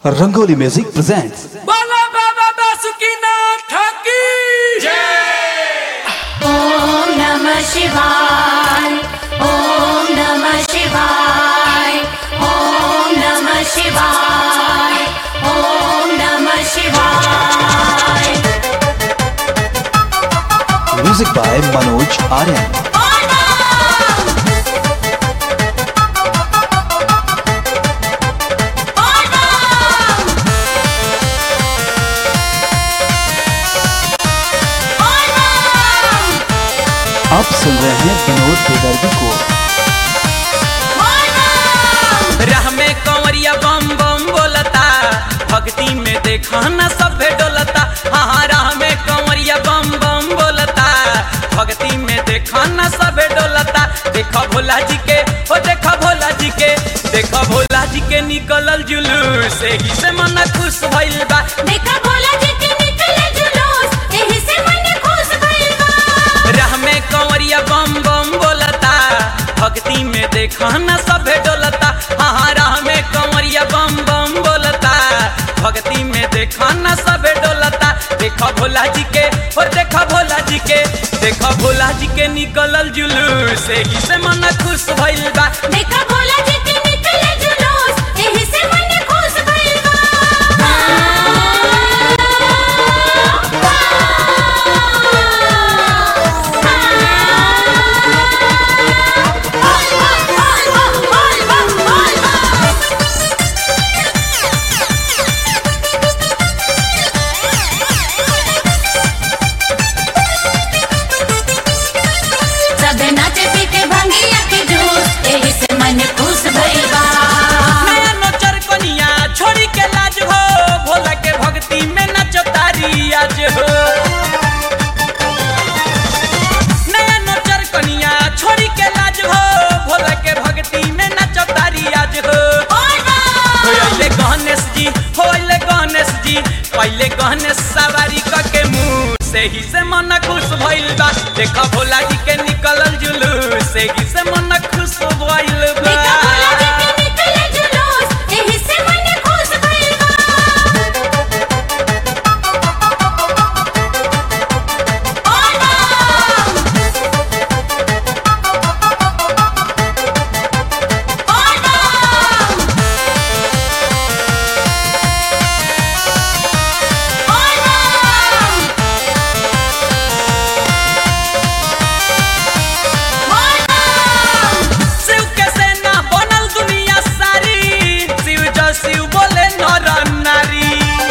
Rangoli Music presents बाला बाबा बासुकीनाथ की ॐ नमः शिवाय ॐ नमः शिवाय ॐ नमः शिवाय ॐ नमः शिवाय music by Manoj Aryan. आप सुन रहे हैं विनोद बेदर्दी को राह में कंवरिया बम बम बोलता भक्ति में देखा न सभे डोलता हाँ राह में कंवरिया बम बम बोलता भक्ति में देखा न सभे डोलता देखो भोला जी के हो देखो भोला जी के देखो भोला जी के निकलल जुलूस एही से मन खुश भइल बा देखा भोला जी के निकले जुलूस एही से मन खुश भइल बा राह में कंवरिया बम बम बोलता भक्ति में देखा न सभे डोलता हाँ राह में कंवरिया बम बम बोलता भक्ति में देखा न सभे डोलता देखो भोला जी के और देखो भोला जी के देखो भोला जी के निकलल जुलूस एही से मन खुश भइल बा देखा भोला जी के निकले जुलूस एही से मन खुश भइल बा सबे नाचे पी के भंगिया के जूस एही से मन खुश भइल बा नया नोचर कनिया छोड़ी के लाज हो भोला के भक्ति में नचो तारी आज हो नया नोचर कनिया छोड़ी के लाज हो भोला के भक्ति में नचो तारी आज हो होइले गणेश जी होइले गणेश जी पहले गणेश सवारी क के मुंह से ही से मन खुश भइल बा देखा भोला जी के निकलल जुलूस से ही से मन खुश भइल बा देखा भोला जी के निकले जुलूस एही से मन खुश भइल बा शिव के सेना बनल दुनिया सारी शिव जो शिव बोले नर नारी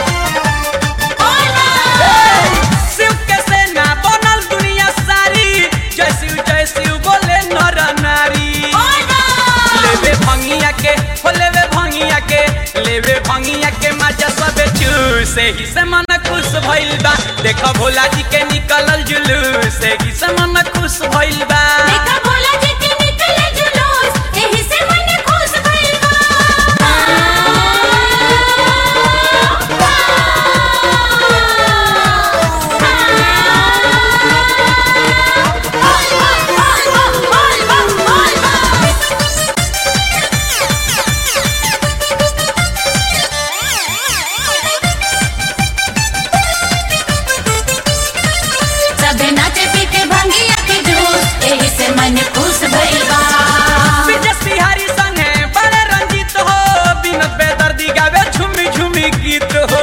शिव के सेना बनल दुनिया सारी जय शिव जय शिव बोले नर नारी लेवे भंगिया के हो लेवे भंगिया के लेवे भंगिया के मजा सबे चूसे ही से मन खुश भइल बा देखो भोला जी के निकलल जुलूस ही से मन खुश भइल बा देखा भोला जी के निकले जुलूस एही से मन खुश भइल सबे नाचे पी के भंगिया के जूस एही से मन खुश भइल बा विजय बिहारी संगे बड़े रंजित हो बिनोद बेदर्दी गावे झुमी झुमी गीत हो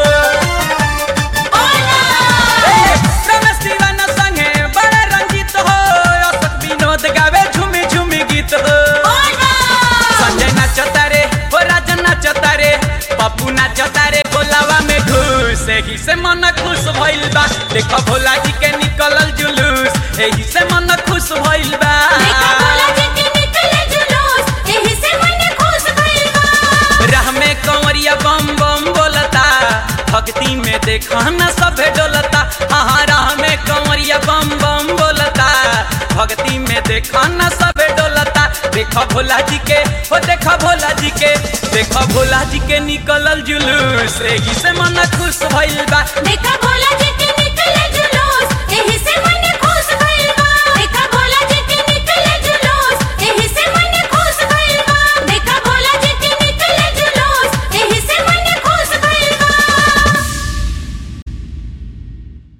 ए, रमेश दीवाना संगे बड़े रंजित हो अशोक विनोद गावे झुमी झुमी गीत हो संजय नाचता रे हो राजन नाचता रे पप्पू नाचता रे भोलावा में घुस एही से मन खुश भइल बा देखो भोला जी के निकलल जुलूस एही से मन खुश भइल बा देखा भोला जी के निकले जुलूस एही से मन खुश भइल बा राह में कंवरिया बम बम बोलता भक्ति में देखा न सभे डोलता हाँ राह में कंवरिया बम बम बोलता भक्ति में देखा न सभे डोलता देखो भोला जी के हो देखो भोला जी के देखो भोला जी के निकलल जुलूस एही से मन खुश भइल बा देखा भोला जी के